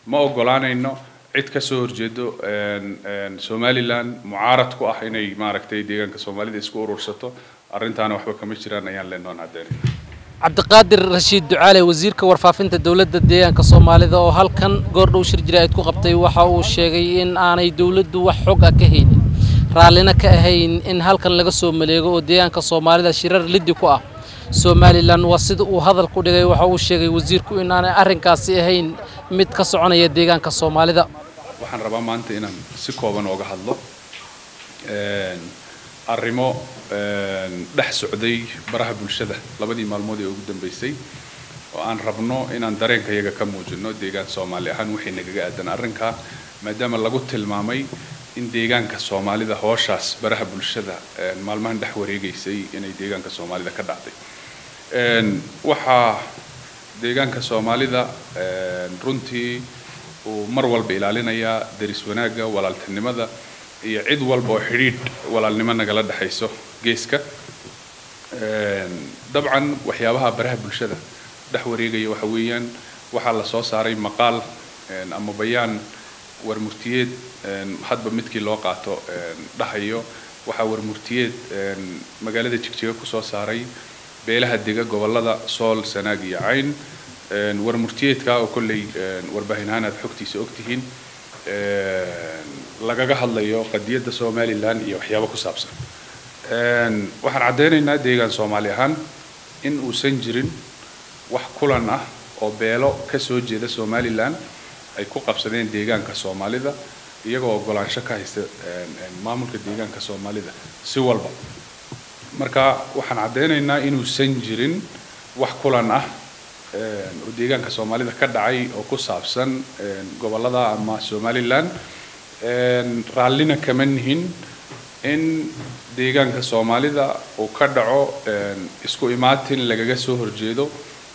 ma ogolaanayno cid ka soo horjeedo somalilan mucaarad ku ah inay maaragtay deegaanka soomaalida isku urursato arrintaana waxba kama jiraan ayaan leennoon caddeynayna cabdiqaadir rashiid ducaale wasiirka warfaafinta dowladda deegaanka soomaalida oo halkan goordhow shir jiraa'id ku qabtay waxa uu sheegay in aanay dowladdu wax xog ah ka haynin raallina ka ahayn in halkan laga soo maleego oo deegaanka soomaalida shirar liddi ku ah somalilan waa sida uu hadalku dhigay waxa uu sheegay wasiirku in aanay arrinkaasi ahayn mid ka soconaya deegaanka soomaalida waxaan rabaa maanta inaan si kooban ooga hadlo arrimo dhex socday baraha bulshada labadii maalmood ee ugu dambeysay oo aan rabno inaan dareenka iyaga ka muujino deegaan soomaali ahaan waxay nagaga aadan arrinkaa maadaama lagu tilmaamay in deegaanka soomaalida hooshaas baraha bulshada maalmahan dhex wareegaysay inay deegaanka soomaalida ka dhacday waxaa deegaanka soomaalida runtii uu mar walba ilaalinayaa deris wanaagga walaaltinimada iyo cid walba oo xidhiidh walaalnimo nagala dhexayso geeska dabcan waxyaabaha baraha bulshada dhex wareegaya waxa weeyaan waxaa la soo saaray maqaal ama bayaan warmurtiyeed hadba midkii loo qaato dhahayo waxaa warmurtiyeed magaalada jigjiga kusoo saaray beelaha dega gobolada sool sanaag iyo cayn warmurtiyeedka oo kolley warbaahin ahaan aad xogtiisa ogtihiin lagaga hadlayo qadiyadda somalilan iyo waxyaabo ku saabsan waxaan caddeynaynaa deegaan soomaali ahaan in uusan jirin wax kulan ah oo beelo ka soo jeeda somalilan ay ku qabsadeen deegaanka soomaalida iyagoo ogolaansho ka haysta maamulka deegaanka soomaalida si walba marka waxaan caddeynaynaa inuusan jirin wax kulan ah oo deegaanka soomaalida ka dhacay oo ku saabsan gobolada ama somalilan raallina kama nihin in deegaanka soomaalida uu ka dhaco isku imaatin lagaga soo horjeedo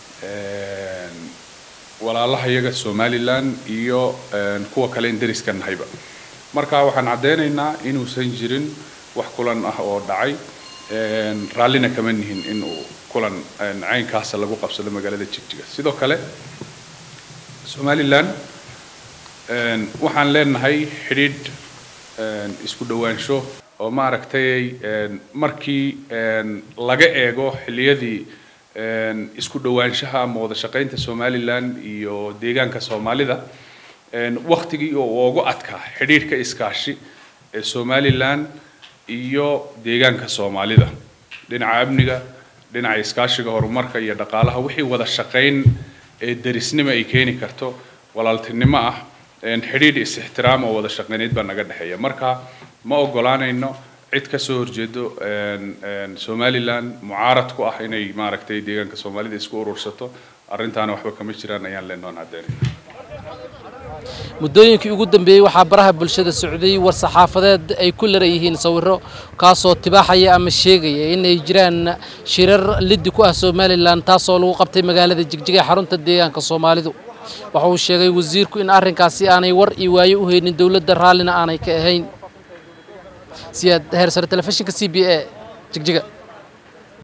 walaalaha iyaga somalilan iyo kuwa kale in deriska nahayba marka waxaan caddeynaynaa inuusan jirin wax kulan ah oo dhacay raallina kama nihin in uu kulan caynkaasa lagu qabsado magaalada jigjiga sidoo kale somalilan waxaan leenahay xidhiidh isku dhowaansho oo maaragtay markii laga eego xilliyadii isku dhowaanshaha ama wada shaqaynta somalilan iyo deegaanka soomaalida waktigii oo ugu adkaa xidhiidhka iskaashi ee somalilan iyo deegaanka soomaalida dhinaca amniga dhinaca iskaashiga horumarka iyo dhaqaalaha wixii wada shaqayn ee derisnimo ay keeni karto walaaltinimo ah xidhiidh is-ixtiraam oo wada shaqayneyd baa naga dhexeeya marka ma ogolaanayno cid ka soo horjeedo somalilan mucaarad ku ah inay maaragtay deegaanka soomaalida isku urursato arrintaana waxba kama jiraan ayaan leennoon caddeynayna muddooyinkii ugu dambeeyey waxaa baraha bulshada socday war saxaafadeed ay ku larayihiin sawirro kaasoo tibaaxaya ama sheegaya inay jiraan shirar liddi ku ah somalilan taasoo lagu qabtay magaalada jigjiga ee xarunta deegaanka soomaalidu waxa uu sheegay wasiirku in arrinkaasi aanay war iyo waayo u haynin dowladda raallina aanay ka ahayn siyaad heersare telefishinka c b a jigjiga